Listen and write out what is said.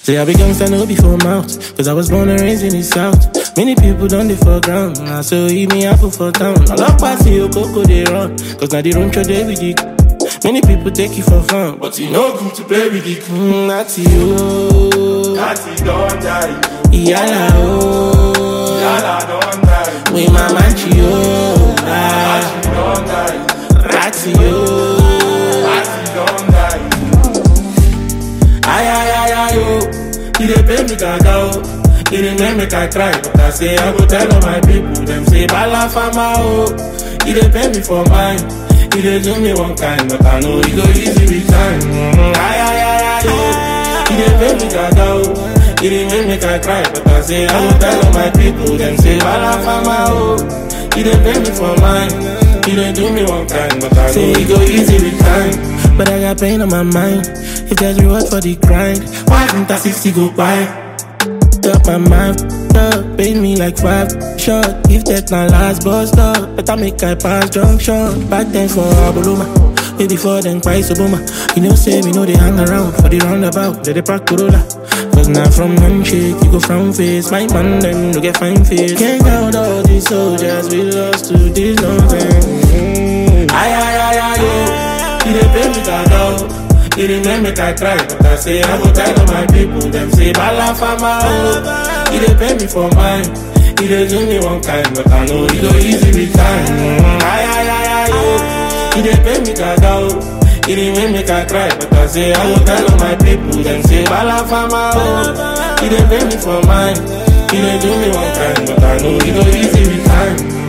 Say I be gangsta no before mouth, cause I was born and raised in the south. Many people done the for ground, now so eat me apple for town. I love party, you coco they run, cause now they run through they with it. Many people take you for fun, but you know good to play with it. Mm, that's you. That's it, don't die. Yala oh. Yala, don't die. We mama you. That's Ah, it, don't die. that's you. That's it, don't die. Ay, ay, ay, ay, oh. He dey pay me gaga, oh. He dey make me I cry, but I say I go tell all my people. Them say bala fama, oh. He dey pay me for mine. He dey do me one kind, but I know he go easy with time. Mm, ay, ay, ay, ay, oh. He dey pay me gaga, oh. He dey make me I cry, but I say I go tell all my people. Them say bala fama, oh. He dey pay me for mine. He dey do me one kind, but I know he go easy with time. But I got pain on my mind. If there's reward for the grind, why didn't I 60 go by? Got my mind up, paid me like five shot. If that my last bust up, better make I pass junction. Back then for Abuluma, way before then Christ Obama. You know, say we know they hang around for the roundabout, they they pack Corolla. Cause now from handshake, you go from face. My man, them no get fine face. Can't count all these soldiers we lost to this nonsense. Mm. Ay, ay, ay, ay, yo. He dey pay me gaga, oh. He dey make me I cry, but I say I go tell all my people. Them say bala fama, oh. He dey pay me for mine. He dey do me one kind, but I know he go easy with time. Mm, ay, ay, ay, ay, oh. He dey pay me gaga, oh. He dey make me I cry, but I say I go tell all my people. Them say bala fama, oh. He dey pay me for mine. He dey do me one kind, but I know he go easy with time.